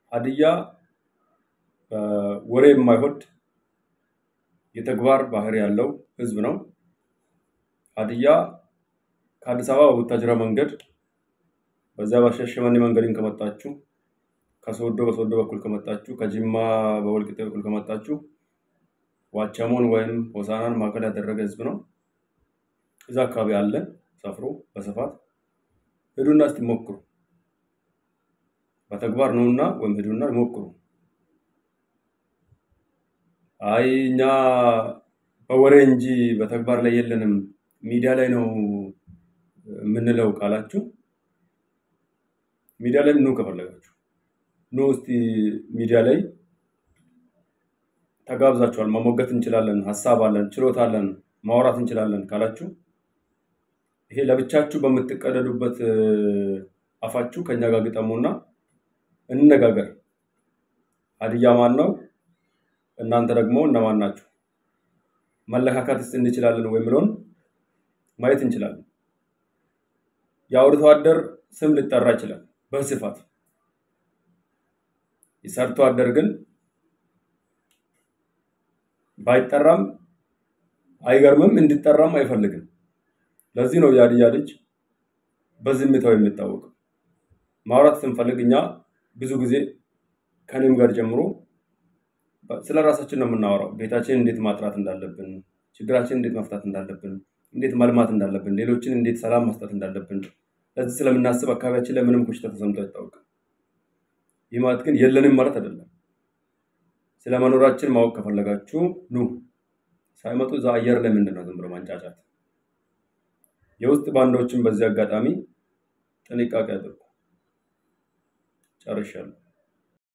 ሀዲያ ወሬ የማይወድ የተግባር ባህሪ ያለው ህዝብ ነው። ሀዲያ ከአዲስ አበባ በቡታጅራ መንገድ በዚያ በሻሸመኔ መንገድን ከመጣችሁ ከሶዶ በሶዶ በኩል ከመጣችሁ ከጅማ በወልቂጤ በኩል ከመጣችሁ ዋቸሞን ወይም ሆሳናን ማዕከል ያደረገ ህዝብ ነው። እዛ አካባቢ አለ ሰፍሮ በስፋት ሂዱና እስቲ ሞክሩ። በተግባር ነውና ወይም ሂዱና ሞክሩ። አይ እኛ በወሬ እንጂ በተግባር ላይ የለንም ሚዲያ ላይ ነው የምንለው ካላችሁ ሚዲያ ላይ ኑ ከፈለጋችሁ ኑ እስቲ ሚዲያ ላይ ተጋብዛችኋል። መሞገት እንችላለን፣ ሀሳብ አለን፣ ችሎታ አለን፣ ማውራት እንችላለን ካላችሁ ይሄ ለብቻችሁ በምትቀደዱበት አፋችሁ ከኛ ጋር ግጠሙና እንነጋገር። ሀዲያ ማን ነው? እናንተ ደግሞ እነማን ናችሁ? መለካካትስ እንችላለን ወይ የሚለውን ማየት እንችላለን። የአርብቶ አደር ስም ሊጠራ ይችላል በስፋት የሰርቶ አደር ግን ባይጠራም አይገርምም፣ እንዲጠራም አይፈልግም። ለዚህ ነው የሀዲያ ልጅ በዝምታው የሚታወቀው። ማውራት ስንፈልግ እኛ ብዙ ጊዜ ከኔም ጋር ጀምሮ ስለ ራሳችን ነው የምናወራው። ቤታችንን እንዴት ማጥራት እንዳለብን፣ ችግራችንን እንዴት መፍታት እንዳለብን፣ እንዴት መልማት እንዳለብን፣ ሌሎችን እንዴት ሰላም መስጠት እንዳለብን ለዚህ ስለምናስብ አካባቢያችን ላይ ምንም ኮሽታ ተሰምቶ አይታወቅም። ይህ ማለት ግን የለንም ማለት አይደለም። ስለ መኖራችን ማወቅ ከፈለጋችሁ ኑ። ሳይመጡ እዛ አየር ላይ ምንድን ነው ዝም ብሎ ማንጫጫት። የውስጥ ባንዳዎችን በዚህ አጋጣሚ ጥንቃቄ አድርጉ። ጨርሻለሁ።